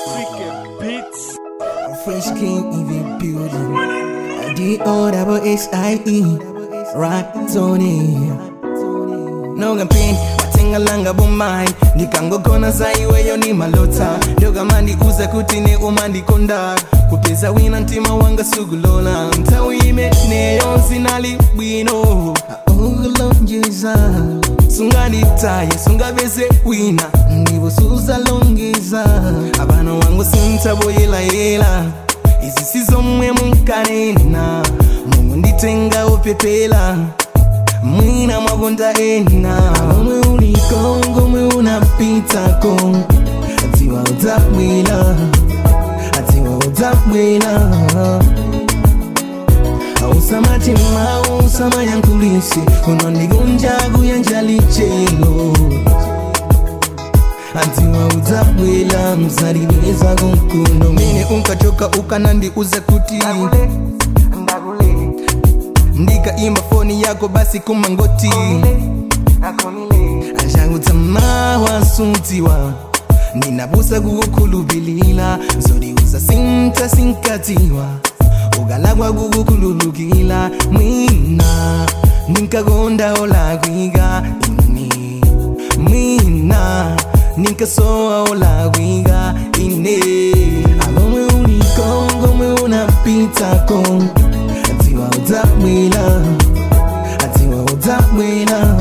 African beats. Fresh King even building. D O double H I E. Rock Tony. Noga pin watenga langa bomai ndikangogona zaiweyo ni malota ndogamandi uza kuti ne umandikonda kupeza wina mtima wanga sugulola nthawi imeneyo zinali bwino aulonjeza sunganditaye sungapeze wina ndivo suzalongeza abana wangu sintaboyelayela izi sizomwe munkanena mungu nditenga upepela mwina mwagonda ena omwe ulikongo omwe unapitako atiwa utabwila atiwa utabwila ausamatima usamayankulisi unondigunjagu yanjalichelo atiwa utabwila mzaliliza kunkuno mene unkachoka ukanandiuza kuti ndikaimba foni yako basi kumangoti ashangutama wasutiwa ninabusa kukukhulubilila zodiuza sinta sinkatiwa ukalakwa kukukhululukila mwina ninkakonda olakwiga ine mwina ninkasowa olakwiga ine alomwe ulikongo omwe unapitako atiwa utabwila atiwa utabwila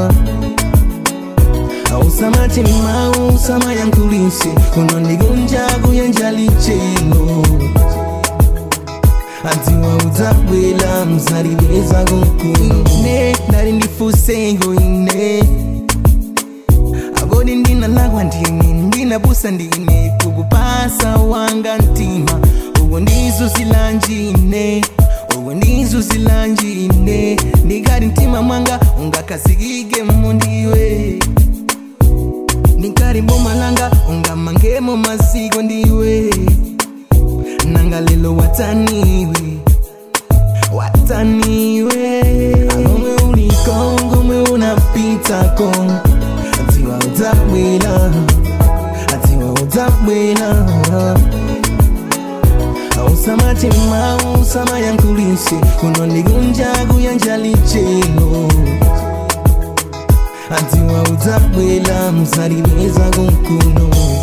ausamatima usamayankulisi unondigunjagu yanjalichelo atiwa utabwila mzaliliza kunkuno ine ndali ndifusengo ine agodi ndinalakwa ndine ndinabusa ndine kukupasa wanga mtima uwo ndizuzilanjine uwo ndizuzilanjine ndikati mtima mwanga ungakazikike mundiwe ndikati mbomalanga ungamangemo maziko ndiwe nanga lelo wataniwe wataniwe alomwe ulikongo omwe unapitako atiwa utabwila atiwa utabwila ausamatima usamayankulisi unondigunjagu yanjalichelo atiwa utabwila mzaliliza kunkuno